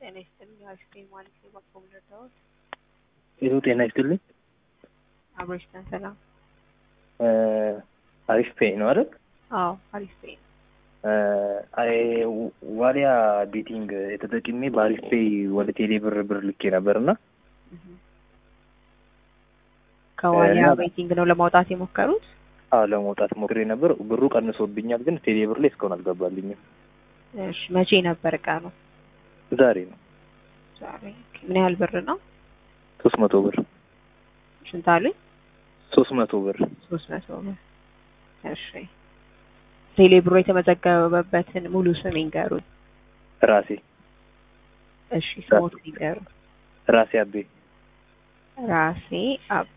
ጤና ይስጥልኝ። አሪፍ ነኝ ማለት ነው። ባኮም ረዳሁት ይኸው ጤና ይስጥልኝ። አብሮች ነን። ሰላም። አሪፍ ፔይ ነው አይደል? አዎ አሪፍ ነኝ። አይ ዋሊያ ቤቲንግ የተጠቅሜ በአሪፍ ፔይ ወደ ቴሌ ብር ብር ልኬ ነበር እና ከዋሊያ እና- ቤቲንግ ነው ለማውጣት የሞከሩት። አዎ ለመውጣት ሞክሬ ነበር። ብሩ ቀንሶብኛል፣ ግን ቴሌ ብር ላይ እስካሁን አልገባልኝም። እሺ መቼ ነበር ቀኑ? ዛሬ ነው ዛሬ። ምን ያህል ብር ነው? ሶስት መቶ ብር ስንት አሉኝ? ሶስት መቶ ብር ሶስት መቶ ብር። እሺ ቴሌ ብሮ የተመዘገበበትን ሙሉ ስም ይንገሩኝ። ራሴ እሺ ስሞት ይንገሩኝ። ራሴ አቤ ራሴ አቤ።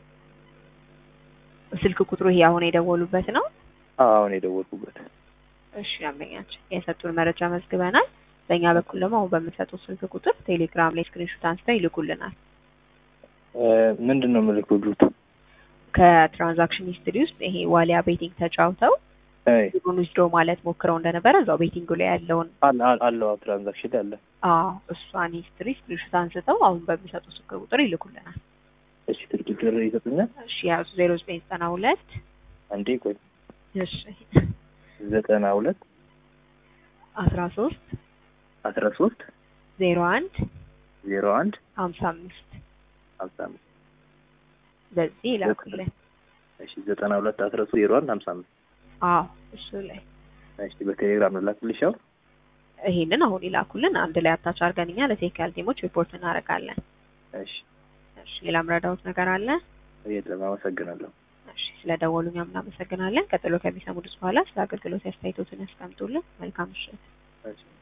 ስልክ ቁጥሩ ይሄ አሁን የደወሉበት ነው? አዎ፣ አሁን የደወልኩበት እሺ ደንበኛችን የሰጡን መረጃ መዝግበናል። በእኛ በኩል ደግሞ አሁን በምንሰጡት ስልክ ቁጥር ቴሌግራም ላይ ስክሪንሾት አንስተው ይልኩልናል። እ፣ ምንድን ነው ምልክሉት? ከትራንዛክሽን ሂስትሪ ውስጥ ይሄ ዋሊያ ቤቲንግ ተጫውተው አይ ብሩን ዊዝድሮ ማለት ሞክረው እንደነበረ እዛው ቤቲንጉ ላይ ያለውን አለ አለ- አለው ትራንዛክሽን አለ። አዎ እሷን ሂስትሪ ስክሪንሾት አንስተው አሁን በሚሰጡት ስልክ ቁጥር ይልኩልናል። እሺ ስልክ ቁጥር ይሰጡኛል። እሺ ያዙ ዜሮ ዘጠኝ ዘጠና ሁለት አንዴ ቆይ እሺ ዘጠና ሁለት አስራ ሶስት አስራ ሶስት ዜሮ አንድ ዜሮ አንድ ሀምሳ አምስት ሀምሳ አምስት በዚህ ይላኩልን። እሺ ዘጠና ሁለት አስራ ሶስት ዜሮ አንድ ሀምሳ አምስት አዎ እሱ ላይ እሺ በቴሌግራም ላክልሽ። አሁን ይሄንን አሁን ይላኩልን። አንድ ላይ አታች አድርገን እኛ ለቴክኒካል ቲሞች ሪፖርት እናደርጋለን። እሺ እሺ ሌላ ምረዳውት ነገር አለ? የለም አመሰግናለሁ። እሺ ስለደወሉ እኛም እናመሰግናለን። ቀጥሎ ከሚሰሙት በኋላ ስለ አገልግሎት አስተያየቶትን ያስቀምጡልን። መልካም ምሽት። እሺ